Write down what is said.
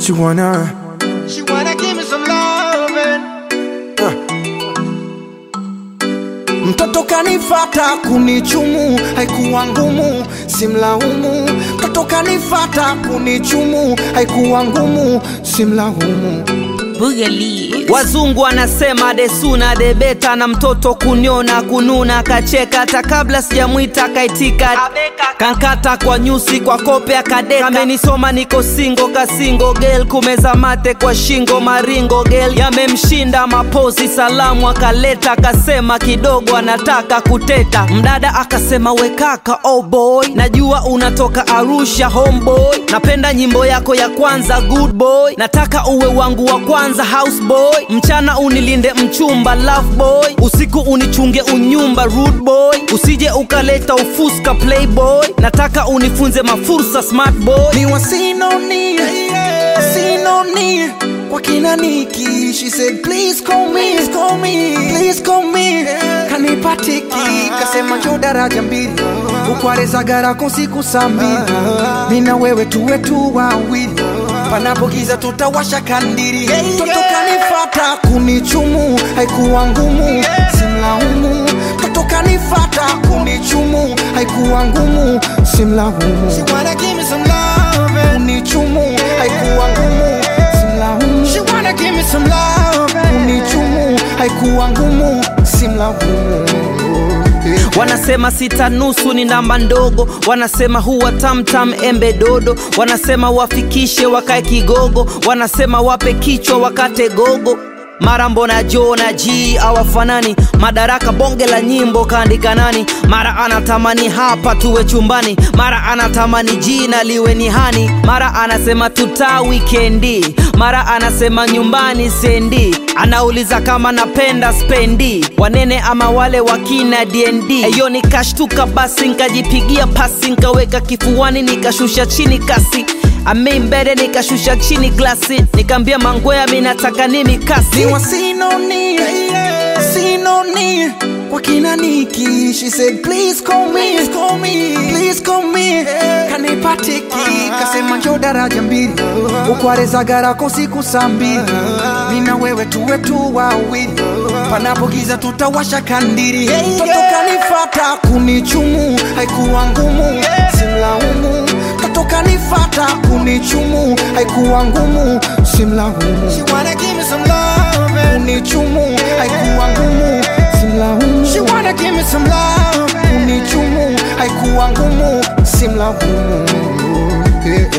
She wanna She wanna give me some loving. Mtoto kanifata kunichumu, haikuwa ngumu, simlaumu. Mtoto kanifata kunichumu, haikuwa ngumu, simlaumu. Boogaloo. Wazungu wanasema desuna debeta na mtoto kunyona kununa kacheka hata kabla sijamwita kaitika kankata kwa nyusi kwa kope akadeka kamenisoma niko singo kasingo gel kumeza mate kwa shingo maringo gel yamemshinda mapozi salamu akaleta akasema kidogo anataka kuteta mdada akasema wekaka oh boy najua unatoka Arusha homeboy napenda nyimbo yako ya kwanza good boy nataka uwe wangu wa kwanza house boy mchana unilinde mchumba love boy usiku unichunge unyumba rude boy usije ukaleta ufuska playboy nataka unifunze mafursa smart boy Miwa sinoni, sinoni kwa kina Niki. She said please call me, call me, please call me. Kanipatiki kasema njo daraja mbili ukwareza garako siku saa mbili mina wewe tuwe tu wawili panapo giza tutawasha kandiri toto kanifata kunichumu haikuwa ngumu simlaumu toto kanifata kunichumu haikuwa ngumu simlaumu She wanna give me some loving. kunichumu haikuwa ngumu simlaumu She wanna give me some loving. kunichumu haikuwa ngumu simlaumu wanasema sita nusu ni namba ndogo wanasema huwa tamtam embe dodo wanasema wafikishe wakae kigogo wanasema wape kichwa wakate gogo mara mbona jo na g awafanani madaraka bonge la nyimbo kaandika nani mara anatamani hapa tuwe chumbani mara anatamani jina liwe ni hani mara anasema tuta wikendi mara anasema nyumbani sendi anauliza kama napenda spendi wanene ama wale wakina dnd eyo nikashtuka basi nkajipigia pasi nkaweka kifuani nikashusha chini kasi ameimbele nikashusha chini glasi nikaambia mangwea minataka nimi kasi Niwa sinoni, sinoni kwa kina Niki. She said please call me, call me, please call me. Kanipatiki kasema njo daraja mbili ukwareza garako siku saa mbili mina wewe tuwe tu wawili panapo giza tutawasha kandiri toto kanifata kunichumu haikuwa ngumu simlaumu toto kanifata kunichumu haikuwa ngumu simlaumu She wanna give me some loving. unichumu haikuwa ngumu simlaumu She wanna give me some loving. unichumu haikuwa ngumu simlaumu yeah.